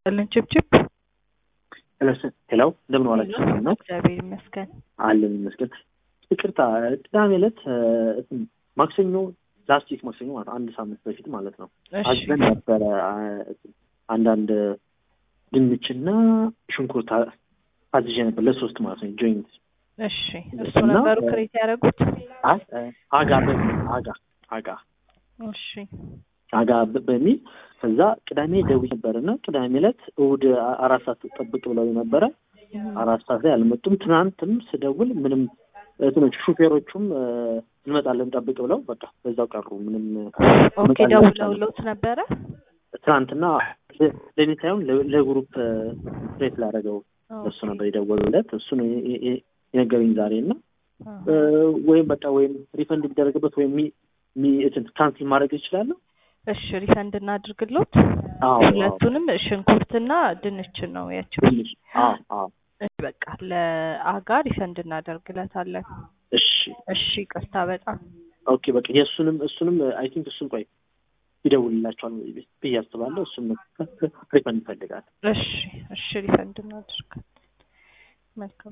ልን ችብችብ ሄሎ እንደምን ዋላችሁ? ነው እግዚአብሔር ይመስገን። አለን ይመስገን። ይቅርታ ቅዳሜ ዕለት ማክሰኞ ላስት ዊክ ማክሰኞ ማለት አንድ ሳምንት በፊት ማለት ነው እሺ አዝበን ነበረ አንዳንድ ድንችና ሽንኩርት አዝዤ ነበር ለሶስት ማለት ነው ጆይንት እሺ እሱ እና- ነበሩ ክሬት ያደረጉት። አይ አጋ በሚል አጋ አጋ እሺ አጋ በ- በሚል ከዛ ቅዳሜ ደውዬ ነበር እና ቅዳሜ ዕለት እሑድ አ- አራት ሰዓት ጠብቅ ብለው ነበረ አራት ሰዓት ላይ አልመጡም። ትናንትም ስደውል ምንም እንትኖች ሹፌሮቹም እ፣ እንመጣለን ጠብቅ ብለው በቃ በዛው ቀሩ። ምንም ኦኬ መጣልን ደውለውልዎት ነበረ? ትናንትና ለ- ለእኔ ሳይሆን ለ- ለግሩፕ ሬት ላደረገው እሱ ነበር የደወሉለት። እሱ ነው የ- የ- የ- የነገረኝ ዛሬ እና እ፣ ወይም በቃ ወይም ሪፈንድ ቢደረግበት ወይም ሚ- ሚ- እንትን ካንስል ማድረግ ይችላለሁ። እሺ ሪፈንድ እናድርግሎት። አዎ ሁለቱንም ሽንኩርትና ድንችን ነው ያቸው። ትንሽ አዎ አዎ እሺ በቃ ለአጋ ሪፈንድ እናደርግለታለን። እሺ እሺ ቅርታ በጣም ኦኬ በቃ የእሱንም እሱንም አይ ቲንክ እሱን ቆይ ይደውልላቸዋል ብዬ አስባለሁ። እሱም ሪፈንድ ይፈልጋል። እሺ እሺ ሪፈንድ እናድርግ። መልካም